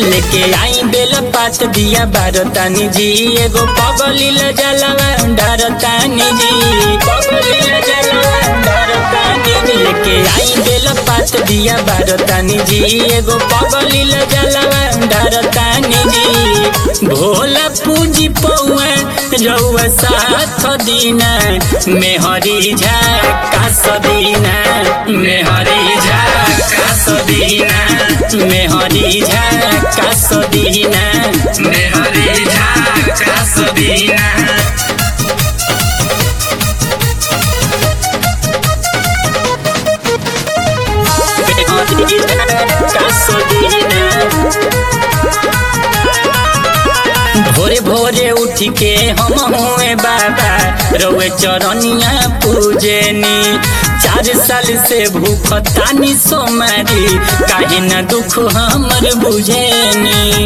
लेके आई बेल पात दिया बारतानी जी एगो पगलिल जलवा डरतानी जी पगलिल जलवा डरतानी जी लेके आई बेल पात दिया बारतानी जी एगो पगलिल जलवा डरतानी जी भोला पूजी पौआ रउआ साथ दीना मेहरी झा कास दीना मेहरी झा कास दीना मेहरी झा कास दीना मेहरी झा कास दीना मेहरी झा कास दीना भोरे भोरे उठ के हम हुए बाबा रोए चरनिया पूजनी चार साल से भूख तानी सोमारी काहे न दुख हमर बुझेनी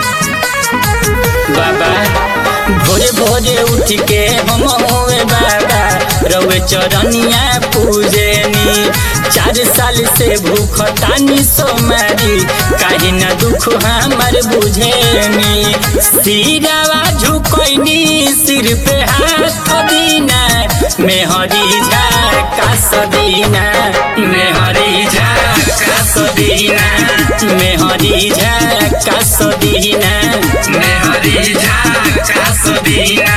बाबा भोरे भोरे उठ के हम हुए बाबा रोए चरनिया पूजनी चार साल से भूख तानी सोमारी काहे न दुख हमर बुझेनी सिरवा झुकैनी सिर पे हाथ दीना मेहरी झा कास दीना मेहरी झा कास दीना मेहरी झा कास दीना मेहरी झा कास दीना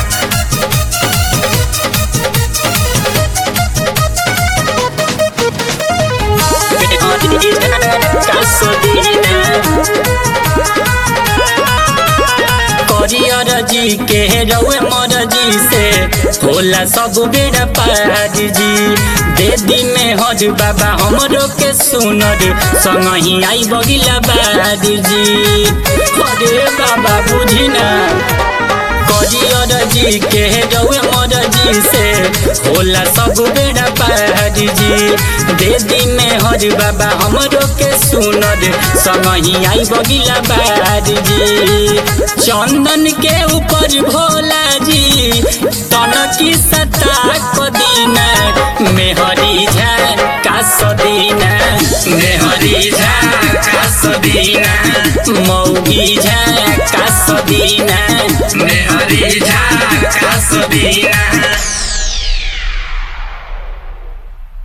मेहरी झा कास दीना करियर जी के रउए मर जी से होला सब बेड़ा पार जी दे दी में हज बाबा हमरो के सुनर संग ही आई बगिला बार जी अरे बाबा बुझी ना करियर जी के रउए मर जी से होला सब बेड़ा पार जी दे दी में हज बाबा हमरो के सुनर संग ही आई बगिला बार जी चंदन के ऊपर भोला जी तनकी सता कदीना मेहरी झा कास दीना मेहरी झा कास दीना मौगी झा कास दीना मेहरी झा कास दीना